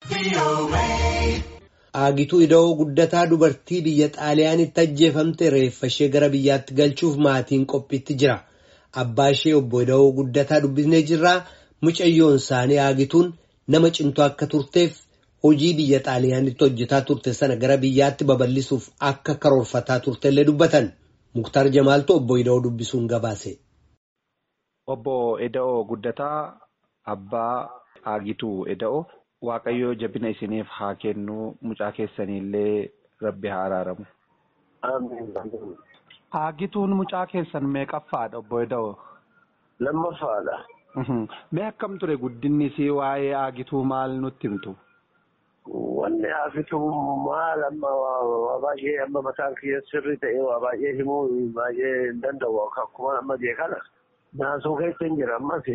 Aagituu ida'oo guddataa dubartii biyya xaaliyaanitti ajjeefamte reeffa ishee gara biyyaatti galchuuf maatiin qophiitti jira. Abbaa ishee obbo ida'oo guddataa dubbisnee jirraa mucayyoon isaanii aagituun nama cimtuu akka turteef hojii biyya xaaliyaanitti hojjetaa turte sana gara biyyaatti babal'isuuf akka karoorfataa turtellee dubbatan. Muktaar Jamaaltu obbo ida'oo dubbisuun gabaase. Obbo Eda'oo Guddataa Abbaa Aagituu Eda'oo Waaqayyoo jabina isiniif haa kennu mucaa keessaniillee rabbi haa araaramu. Aagituun mucaa keessan meeqaffaadha obbo Eda'oo? Lammaffaadha. Mee akkam ture guddinni isii waa'ee Aagituu maal nutti himtu? Wanni Aagituu maal amma waa baay'ee amma mataan kiyya sirrii ta'e waa baay'ee himuu baay'ee hin danda'u akkuma amma jee kana. Naasuu keessa hin jira ammas.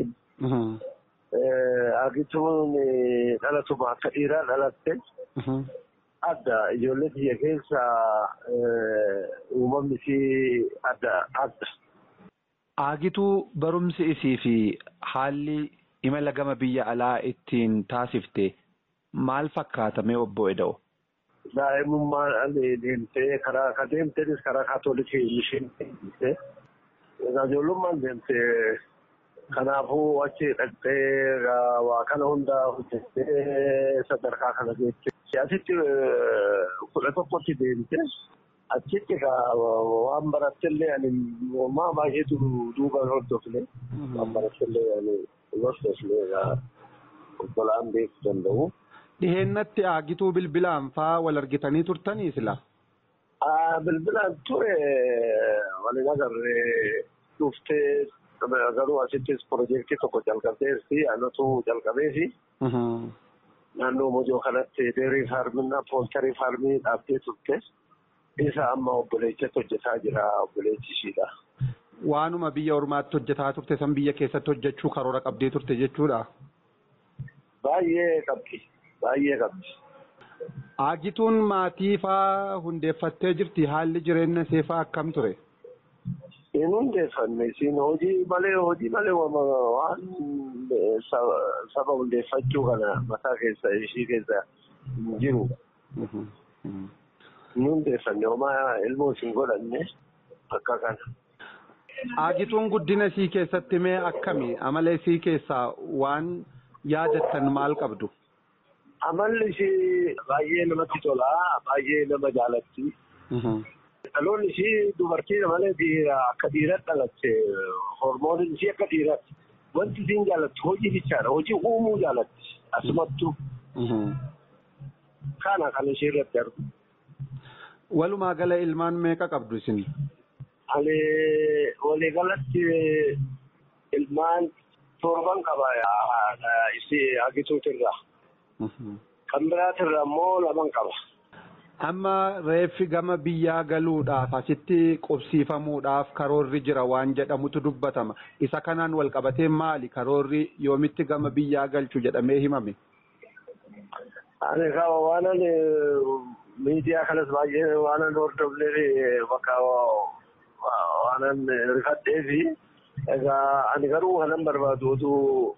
Aagituun dhalatuma akka dhiiraa dhalatte. Adda ijoollee biyya keessa uumamni isii adda adda. Aagituu barumsi isii fi haalli imala gama biyya alaa ittiin taasifte maal fakkaatame obbo Eda'o? Daa'imummaan deemtee karaa ka deemteenis karaa kaatoolikii isheen deemtee. Ijoollummaan deemtee kanaafuu achi dhaqxee waa kana hundaa hojjettee sadarkaa kana geesse. Asitti kudha tokkotti deemte achitti waan barattellee ani maa baay'eetu duuba hordofne waan barattellee ani hordofne obbolaan beekuu danda'u. Dhiheennatti aagituu bilbilaan faa wal argitanii turtanii sila? Bilbilaan ture waliin agarree dhuftee garuu asittis piroojeektii tokko jalqabdeessi anatu jalqabeesi. Naannoo Mojoo kanatti deerii faarminaa pooltarii faarmii dhaabdee turte. Isa amma obboleettiitti hojjetaa jira obboleettii ishiidha. Waanuma biyya ormaatti hojjetaa turte san biyya keessatti hojjechuu karoora qabdee turte jechuudha. Baay'ee qabdi. Baay'ee qabdi. Aagituun maatii faa hundeeffattee jirti haalli jireenya ishee faa akkam ture? Hin hundeeffanne isin hojii malee hojii malee waan saba hundeeffachuu kana mataa keessa ishii keessa hin jiru. Hin hundeeffanne homaa ilmoo isin godhanne akka kana. Aagituun guddina isii keessatti mee akkami? Amala isii keessaa waan yaadattan maal qabdu? Amalli ishii baay'ee namatti tola. Baay'ee nama jaalatti. Dhaloonni ishii dubartii malee dhiira akka dhiiratti dhalatte hormooniin ishii akka dhiiratti. Wanti isiin jaallattu hojii bichaadha. Hojii uumuu jaalatti. Asumattuu. Kana kan ishee irratti argu. Walumaa gala ilmaan meeqa qabdu isin? Ani waliigalatti ilmaan torban qaba isii agituutirraa. Kan biraatirraa immoo laman qaba. Amma reeffi gama biyyaa galuudhaaf asitti qubsiifamuudhaaf karoorri jira waan jedhamutu dubbatama. Isa kanaan wal qabatee maali karoorri yoomitti gama biyyaa galchu jedhamee himame? Ani kawa waan ani miidiyaa kanas baay'ee waan ani hordofnee bakka waan ani rifadhee fi egaa ani garuu kanan barbaadu oduu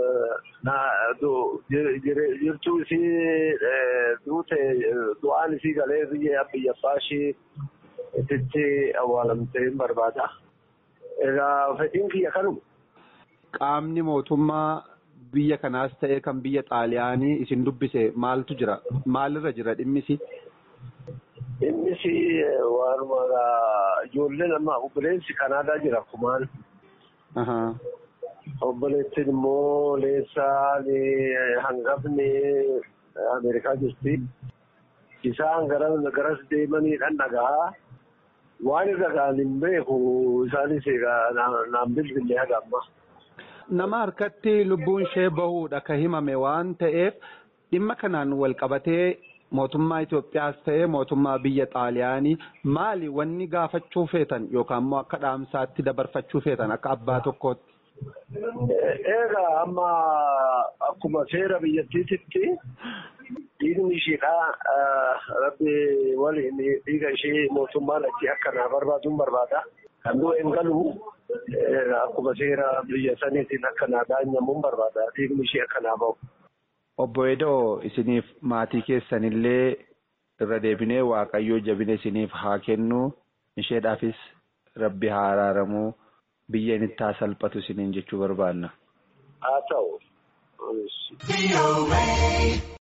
jirtuu isii duute du'aan isii galee biyya biyya abbaa ishii itti awwaalamtee hin barbaada. Egaa fedhiin kiyya kanuma. Qaamni mootummaa biyya kanaas ta'ee kan biyya xaaliyaanii isin dubbise maaltu jira? Maalirra jira dhimmisi? Dhimmisi waanuma ijoollee nama obboleessi Kanaadaa jira kumaan. Obboleettiin immoo leessaan hangafni Ameerikaa jirti. Isaan garas deemaniidhaan dhagaa. Waan irra ga'an hin beeku isaanis naan bilbilee haga amma. Nama harkatti lubbuun ishee bahuudha ka himame waan ta'eef dhimma kanaan wal qabatee mootummaa Itoophiyaas ta'ee mootummaa biyya Xaaliyaanii maali wanni gaafachuu feetan yookaan immoo akka dhaamsaatti dabarfachuu feetan akka abbaa tokkootti. Egaa amma akkuma seera biyyattiitti dhiigni isheedha rabbi waliin dhiiga ishee mootummaan achi akka naa barbaaduun barbaada. Kan du'e hin galu akkuma seera biyya saniitiin akka naa daanyamuun barbaada dhiigni ishee akka naa bahu. Obbo Edoo isiniif maatii keessanillee irra deebinee waaqayyoo jabina isiniif haa kennu isheedhaafis rabbi haa araaramu biyya inni haa salphatu isiniin jechuu barbaanna. Haa ta'u.